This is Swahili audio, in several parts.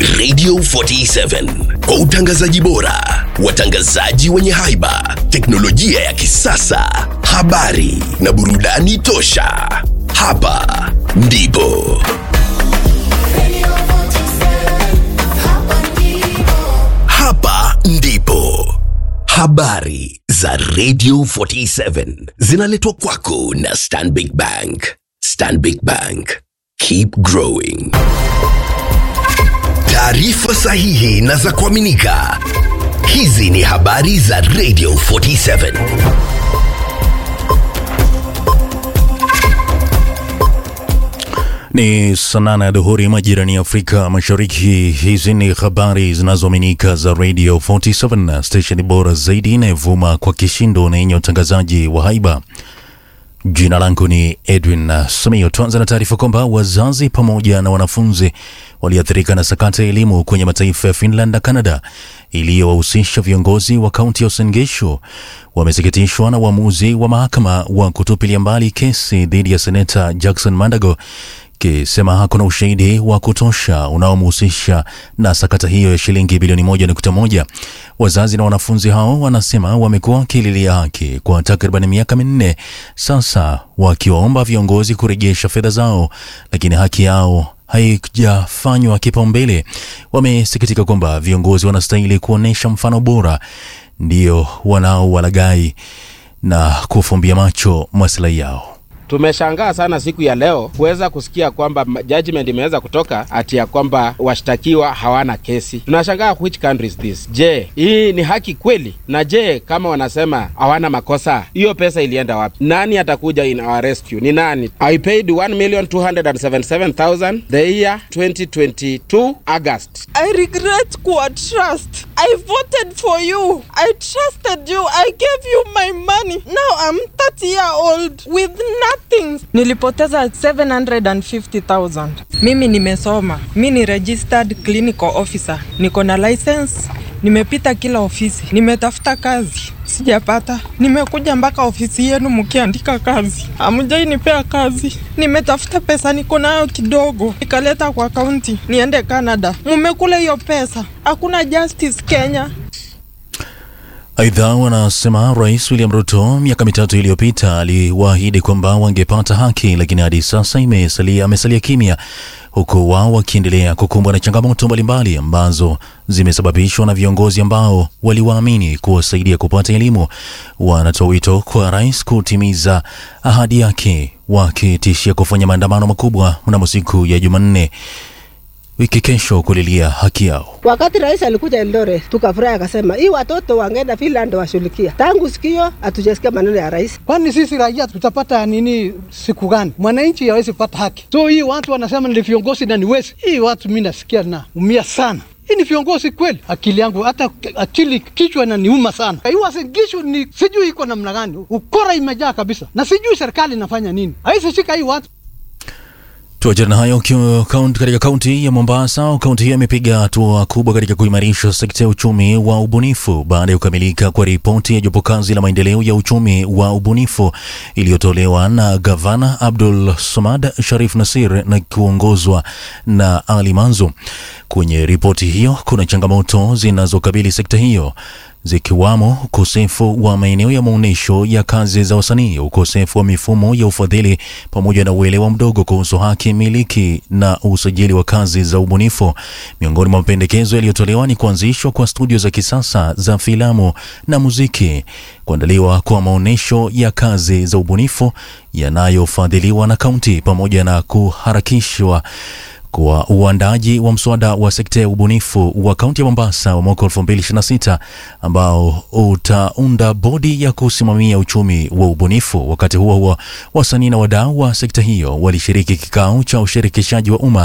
Radio 47 kwa utangazaji bora, watangazaji wenye haiba, teknolojia ya kisasa, habari na burudani tosha. Hapa ndipo hapa ndipo habari za Radio 47 zinaletwa kwako na Stanbic Bank. Stanbic Bank, keep growing. Taarifa sahihi na za kuaminika. Hizi ni habari za Radio 47. Ni saa nane ya dhuhuri majirani ya Afrika Mashariki. Hizi ni habari zinazoaminika za Radio 47, stesheni bora zaidi inayovuma kwa kishindo na yenye utangazaji wa haiba. Jina langu ni Edwin Samio. Tuanza na taarifa kwamba wazazi pamoja na wanafunzi waliathirika na sakata ya elimu kwenye mataifa ya Finland na Canada iliyowahusisha viongozi wa kaunti ya Uasin Gishu wamesikitishwa na uamuzi wa mahakama wa kutupilia mbali kesi dhidi ya seneta Jackson Mandago kisema hakuna ushahidi wa kutosha unaomhusisha na sakata hiyo ya shilingi bilioni moja nukta moja. Wazazi na wanafunzi hao wanasema wamekuwa wakililia haki kwa takriban miaka minne sasa, wakiwaomba viongozi kurejesha fedha zao, lakini haki yao haijafanywa kipaumbele. Wamesikitika kwamba viongozi wanastahili kuonyesha mfano bora, ndio wanaowalagai na kufumbia macho maslahi yao. Tumeshangaa sana siku ya leo kuweza kusikia kwamba judgment imeweza kutoka ati ya kwamba washtakiwa hawana kesi. Tunashangaa, which country is this? Je, hii ni haki kweli? Na je, kama wanasema hawana makosa, hiyo pesa ilienda wapi? Nani atakuja in our rescue? Ni nani? I paid 1,277,000 the year 2022 August. I regret kuwa trust. I voted for you. I trusted you. I gave you my money. Now I'm 30 year old with nothing. Nilipoteza 750,000. Mimi nimesoma. Mi ni registered clinical officer. Niko na license. Nimepita kila ofisi. Nimetafuta kazi. Sijapata. Nimekuja mpaka ofisi yenu mkiandika kazi. Hamjainipea kazi. Nimetafuta pesa niko nayo kidogo. Nikaleta kwa kaunti niende Canada. Mumekula hiyo pesa. Hakuna justice Kenya. Aidha, wanasema Rais William Ruto miaka mitatu iliyopita aliwaahidi kwamba wangepata haki, lakini hadi sasa imesalia amesalia kimya, huku wao wakiendelea kukumbwa na changamoto mbalimbali ambazo zimesababishwa na viongozi ambao waliwaamini kuwasaidia kupata elimu. Wanatoa wito kwa rais kutimiza ahadi yake, wakitishia kufanya maandamano makubwa mnamo siku ya Jumanne wiki kesho kulilia haki yao. Wakati rais alikuja Eldoret tukafurahi, akasema hii watoto wangeenda Finland washughulikia. Tangu sikio hatujasikia maneno ya rais. Kwani sisi raia tutapata nini siku gani? Mwananchi hawezi kupata haki. So hii watu wanasema ni viongozi na ni wezi. Hii watu mimi nasikia na umia sana. Hii ni viongozi kweli? Akili yangu hata akili kichwa na niuma sana. Hii Uasin Gishu ni sijui iko namna gani, ukora imejaa kabisa, na sijui serikali inafanya nini, haizi shika hii watu Tuachana na hayo katika kaunti ya Mombasa. Kaunti hiyo imepiga hatua kubwa katika kuimarisha sekta ya uchumi wa ubunifu baada ya kukamilika kwa ripoti ya jopo kazi la maendeleo ya uchumi wa ubunifu iliyotolewa na gavana Abdul Samad Sharif Nasir na kuongozwa na Ali Manzo. Kwenye ripoti hiyo kuna changamoto zinazokabili sekta hiyo zikiwamo ukosefu wa maeneo ya maonyesho ya kazi za wasanii, ukosefu wa mifumo ya ufadhili, pamoja na uelewa mdogo kuhusu haki miliki na usajili wa kazi za ubunifu. Miongoni mwa mapendekezo yaliyotolewa ni kuanzishwa kwa studio za kisasa za filamu na muziki, kuandaliwa kwa maonyesho ya kazi za ubunifu yanayofadhiliwa na kaunti, pamoja na kuharakishwa kwa uandaji wa mswada wa sekta ya ubunifu wa kaunti ya Mombasa wa mwaka 2026 ambao utaunda bodi ya kusimamia uchumi wa ubunifu. Wakati huo huo, wasanii na wadau wa sekta hiyo walishiriki kikao cha ushirikishaji wa umma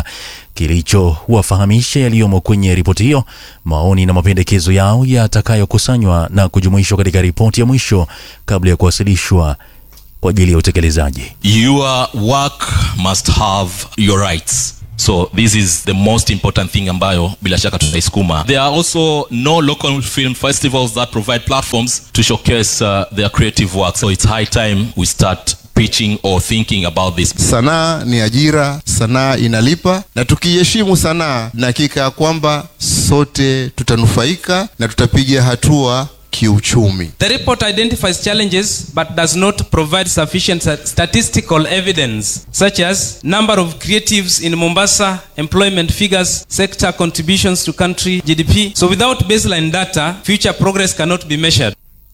kilichowafahamisha yaliyomo kwenye ripoti hiyo, maoni na mapendekezo yao yatakayokusanywa na kujumuishwa katika ripoti ya mwisho kabla ya kuwasilishwa kwa ajili ya utekelezaji. Your work must have your rights. So this is the most important thing ambayo bila shaka tutaisukuma. There are also no local film festivals that provide platforms to showcase uh, their creative work. So it's high time we start preaching or thinking about this. Sanaa ni ajira, sanaa inalipa, na tukiheshimu sanaa, na hakika ya kwamba sote tutanufaika na tutapiga hatua kiuchumi. The report identifies challenges but does not provide sufficient sta- statistical evidence, such as number of creatives in Mombasa, employment figures, sector contributions to country GDP. So, without baseline data, future progress cannot be measured.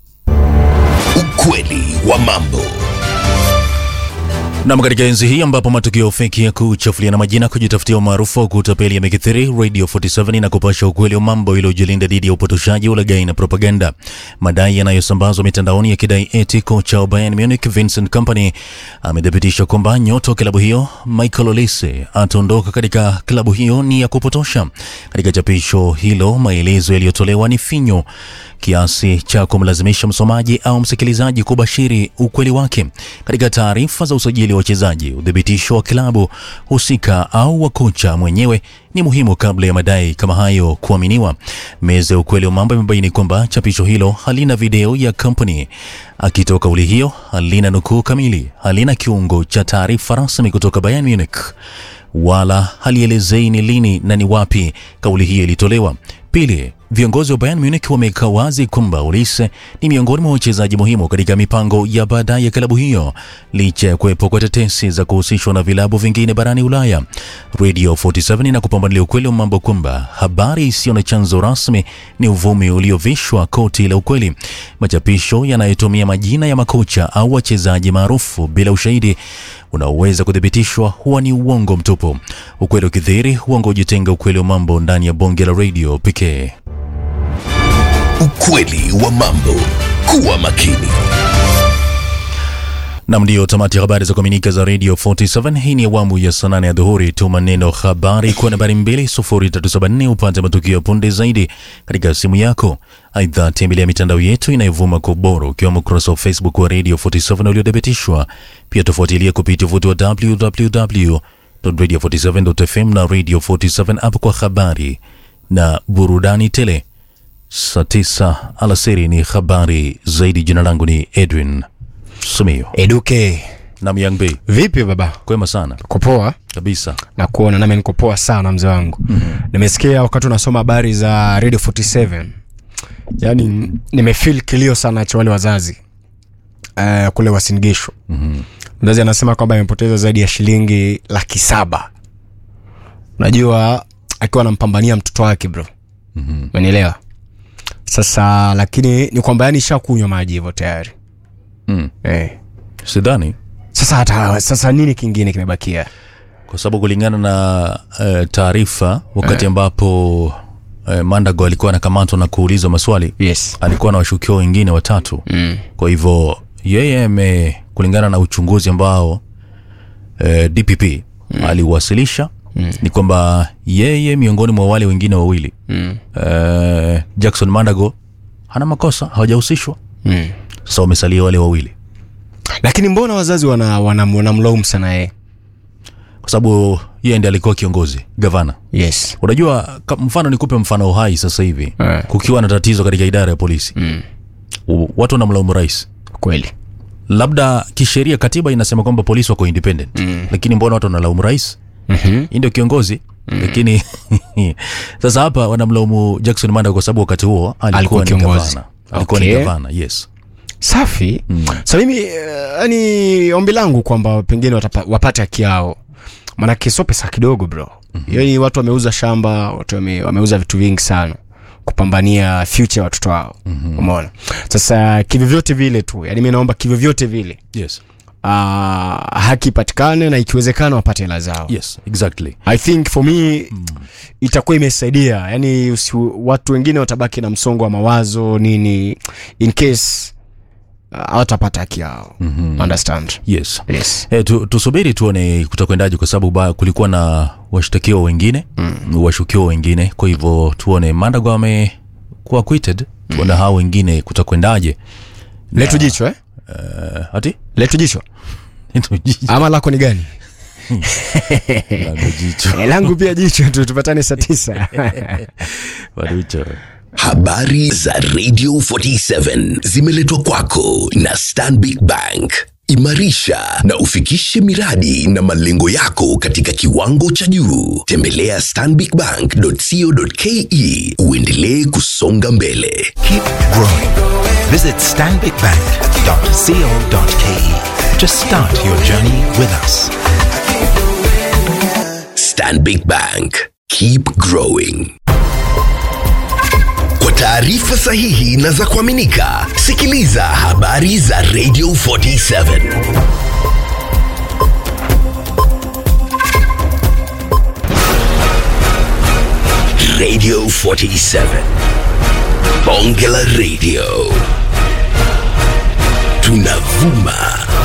Ukweli wa mambo. Nam, katika enzi hii ambapo matukio feki ya kuchafuliana majina, kujitafutia umaarufu wa kutapeli yamekithiri, Radio 47 na kupasha ukweli wa mambo iliyojilinda dhidi ya upotoshaji, ulaghai na propaganda. Madai yanayosambazwa mitandaoni yakidai eti kocha wa Bayern Munich Vincent Kompany amethibitisha kwamba nyota wa klabu hiyo Michael Olise ataondoka katika klabu hiyo ni ya kupotosha. Katika chapisho hilo, maelezo yaliyotolewa ni finyo kiasi cha kumlazimisha msomaji au msikilizaji kubashiri ukweli wake. Katika taarifa za usajili wa wachezaji, udhibitisho wa klabu husika au wa kocha mwenyewe ni muhimu kabla ya madai kama hayo kuaminiwa. Meza ya ukweli wa mambo imebaini kwamba chapisho hilo halina video ya kampuni akitoa kauli hiyo, halina nukuu kamili, halina kiungo cha taarifa rasmi kutoka Bayern Munich wala halielezei ni lini na ni wapi kauli hiyo ilitolewa. Pili, viongozi wa Bayern Munich wameweka wazi kwamba Olise ni miongoni mwa wachezaji muhimu katika mipango ya baadaye ya klabu hiyo, licha ya kuwepo kwa tetesi za kuhusishwa na vilabu vingine barani Ulaya. Radio 47 na kupambanulia ukweli wa mambo kwamba habari isiyo na chanzo rasmi ni uvumi uliovishwa koti la ukweli. Machapisho yanayotumia majina ya makocha au wachezaji maarufu bila ushahidi unaoweza kuthibitishwa huwa ni uongo mtupu. Ukweli ukidhihiri, uongo hujitenga. Ukweli wa mambo ndani ya bonge la radio pekee. Ukweli wa mambo. Kuwa makini. Nam, ndiyo tamati ya habari za kuaminika za Radio 47. Hii ni awamu ya saa nane ya dhuhuri. Tuma neno habari kwa nambari 20374 upate matukio ya punde zaidi katika simu yako. Aidha, tembelea mitandao yetu inayovuma kwa ubora, ukiwemo ukurasa wa Facebook wa Radio 47 uliothibitishwa. Pia tufuatilie kupitia uvuti wa www.radio47.fm na Radio 47 app kwa habari na burudani tele. Saa tisa alasiri ni habari zaidi. Jina langu ni Edwin Sumio Eduke, nam Young B. vipi baba? Kwema sana Kupoa kabisa. na kuona nami niko poa sana mzee wangu. mm-hmm. Nimesikia wakati unasoma habari za Radio 47 yani nimefeel kilio sana cha wale wazazi uh, kule Wasingishu. mm-hmm. Mzazi anasema kwamba amepoteza zaidi ya shilingi laki saba unajua akiwa anampambania mtoto wake bro. mm-hmm. Umenielewa? Sasa lakini ni kwamba yani ishakunywa maji hivyo tayari Mm. eh. Sidhani Sasa hata sasa nini kingine kimebakia? kwa sababu kulingana na uh, taarifa wakati Eh. ambapo uh, Mandago alikuwa anakamatwa na kuulizwa maswali Yes. alikuwa na washukiwa wengine watatu Mm. kwa hivyo yeye ame kulingana na uchunguzi ambao uh, DPP mm. aliwasilisha mm. ni kwamba yeye miongoni mwa wale wengine wawili Mm. uh, Jackson Mandago hana makosa hawajahusishwa Mm. sasa wamesalia wale wawili lakini mbona wazazi wana, wana, wanamlaumu sana yeye kwa sababu yeye ndiye alikuwa kiongozi gavana yes unajua ka- mfano nikupe mfano hai sasa hivi Eh. kukiwa na tatizo katika idara ya polisi mm. U- watu wanamlaumu rais kweli labda kisheria katiba inasema kwamba polisi wako independent Mm. lakini mbona watu wanalaumu rais mm-hmm. hii ndio kiongozi lakini sasa hapa wanamlaumu jackson manda kwa sababu wakati huo alikuwa, Alikuwa ni kiongozi. gavana alikuwa Okay. ni gavana yes safi Mm. sa mimi yani ombi langu kwamba pengine watapa, wapate haki yao manake sio pesa kidogo bro mm-hmm. yani watu wameuza shamba watu wame, wameuza vitu vingi sana kupambania future ya watoto wao mm-hmm. umeona sasa kivyovyote vile tu yani mi naomba kivyovyote vile yes uh, haki ipatikane na ikiwezekana wapate hela zao yes exactly i think for me mm. itakuwa imesaidia yani usi, watu wengine watabaki na msongo wa mawazo nini in case uh, hawatapata haki yao mm-hmm. understand yes yes E, tu, tusubiri tuone kutakwendaje kwa sababu ba- kulikuwa na washtakiwa wengine mm. washukiwa wengine kwa hivyo tuone mandago amekuwa acquitted tuone mm. hao wengine kutakwendaje letu jicho eh? uh, ati letu jicho Ndio jicho. ama lako ni gani Bado jicho Eh, langu pia jicho tu tupatane saa tisa Bado jicho Habari za Radio 47 zimeletwa kwako na Stanbic Bank. imarisha na ufikishe miradi na malengo yako katika kiwango cha juu. Tembelea stanbicbank.co.ke uendelee kusonga mbele. Keep growing. Visit stanbicbank.co.ke to start your journey with us. Stanbic Bank. Keep growing. Kwa taarifa sahihi na za kuaminika, sikiliza habari za Radio 47. Radio 47. Bonge la Radio. Tunavuma